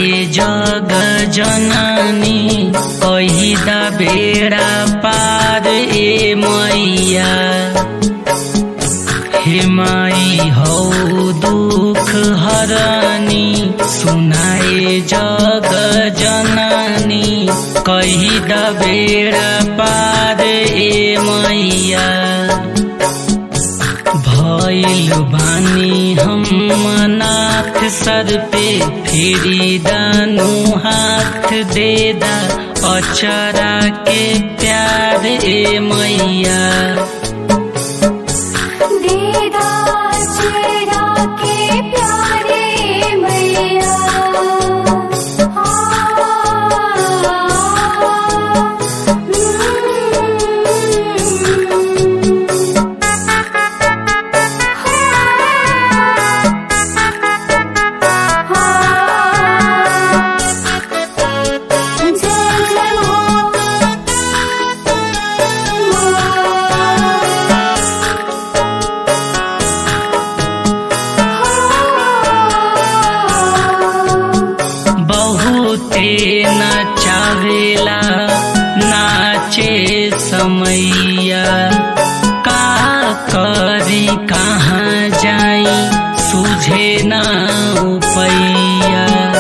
जग जननी कही दा बेड़ा पार ए मैया हे माई हौ दुख हरनी सुनाए जग जननी कही दा बेड़ा पार ए मैया भइल बानी हम नाथ सर पे फेरी दानु हाथ दे दा अचरा के प्यार ए मैया दीदा चेहरा के प्यारे मैया जय जय बहुते नचावेला नाचे समैया का करी कहाँ जाई सुझे ना उपैया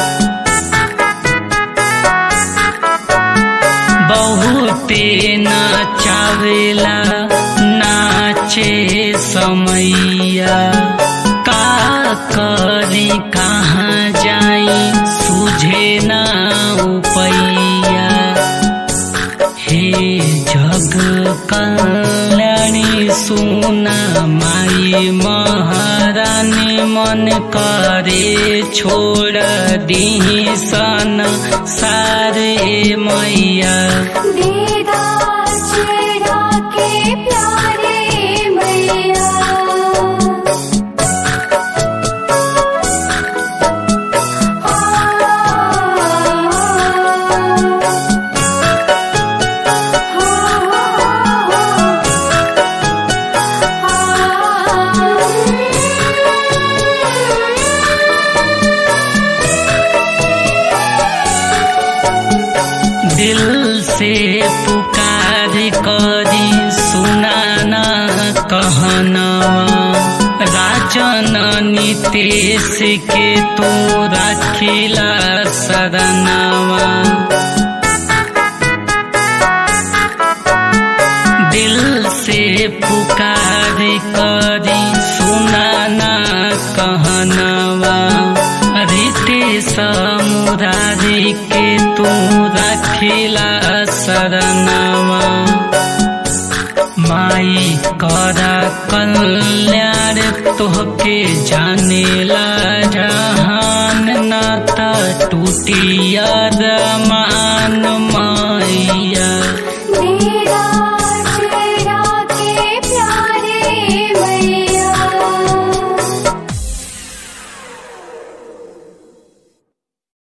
बहुते नचावेला नाचे समैया का करी कहाँ जाई सुझे ना उपैया हे जग कल्याणी सुना माई महारानी मन करे छोड़ दी सन सारे मैया दीदा चेहरा के प्यारे मैया दिल से पुकार करी सुनाना कहनवा राजन नितेश के तू रखिला शरणवा दिल से पुकार करी सुनाना कहनवा रीते समुरारी के तू रखिला शरणवा माई करा कल्याण तोहके जानेला जहान नाता टूटिया मान